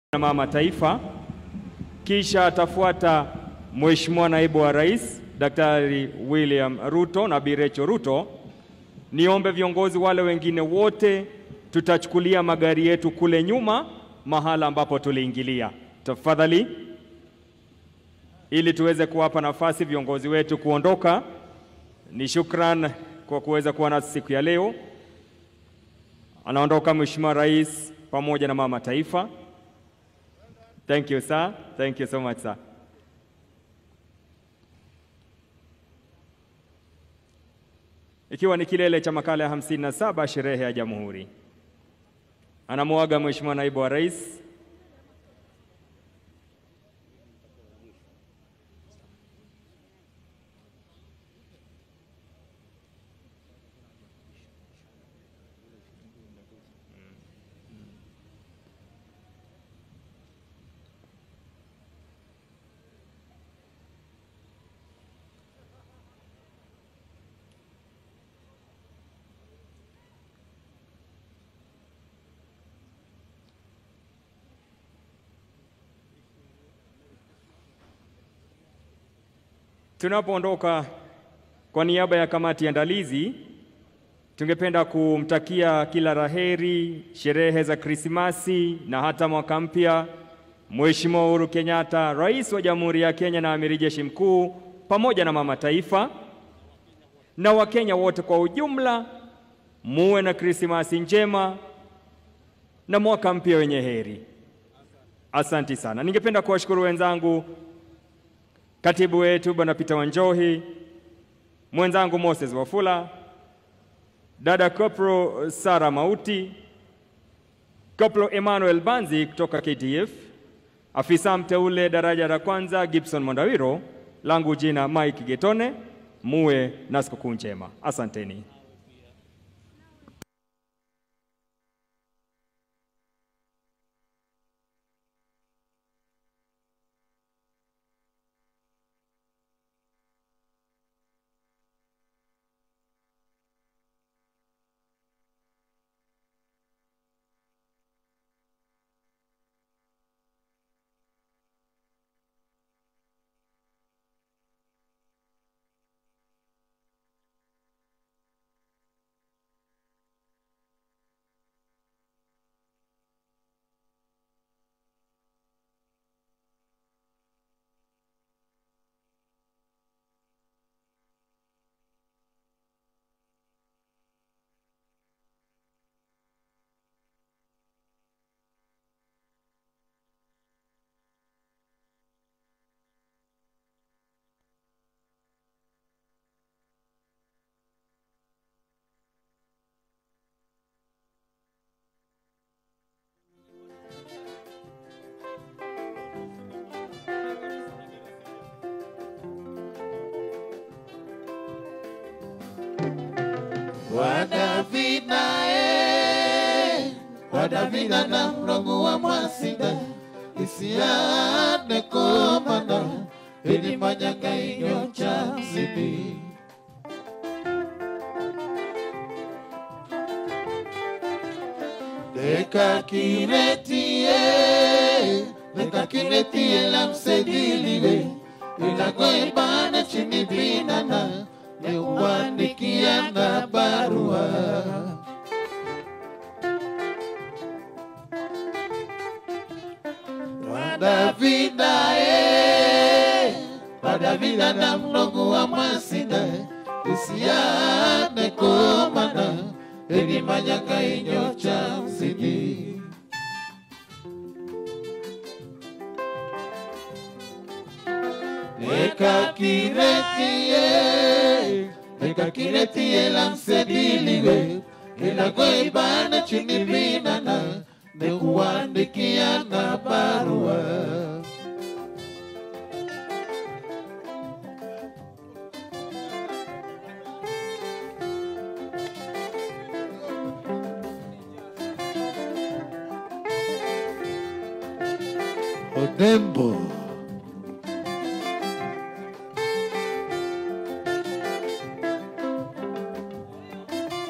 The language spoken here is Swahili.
na mama taifa, kisha atafuata Mheshimiwa naibu wa rais Daktari William Ruto na Bi Rachel Ruto. Niombe viongozi wale wengine wote, tutachukulia magari yetu kule nyuma mahala ambapo tuliingilia, tafadhali, ili tuweze kuwapa nafasi viongozi wetu kuondoka. Ni shukran kwa kuweza kuwa nasi siku ya leo. Anaondoka Mheshimiwa Rais pamoja na mama taifa. Thank you sir. Thank you so much sir. Ikiwa ni kilele cha makala ya 57 sherehe ya Jamhuri, anamuaga Mheshimiwa naibu wa rais Tunapoondoka, kwa niaba ya kamati ya andalizi, tungependa kumtakia kila laheri sherehe za Krismasi na hata mwaka mpya Mheshimiwa Uhuru Kenyatta, Rais wa Jamhuri ya Kenya na Amiri Jeshi Mkuu, pamoja na mama taifa na Wakenya wote kwa ujumla, muwe na Krismasi njema na mwaka mpya wenye heri. Asanti sana. Ningependa kuwashukuru wenzangu katibu wetu Bwana Peter Wanjohi, mwenzangu Moses Wafula, dada Kopro Sara Mauti, Kopro Emmanuel Banzi kutoka KTF, afisa mteule daraja la kwanza Gibson Mondawiro, langu jina Mike Getone. Muwe na sikukuu njema, asanteni. Wadavida e Wadavida na mrongo wa mwasinda isiane komana ili manyanga inyo cha zidi Deka kiretie Deka kiretie la msediliwe Ilago ibane chini binana Neuandikiana barua Wadavida e Wadavida na mnogu wa mwasida Isiane komana Eni manyaka inyo cha mzidi Eka kiretie Eka kiretie la msediliwe Ilago ibana chini binana Neuandikia na barua Odembo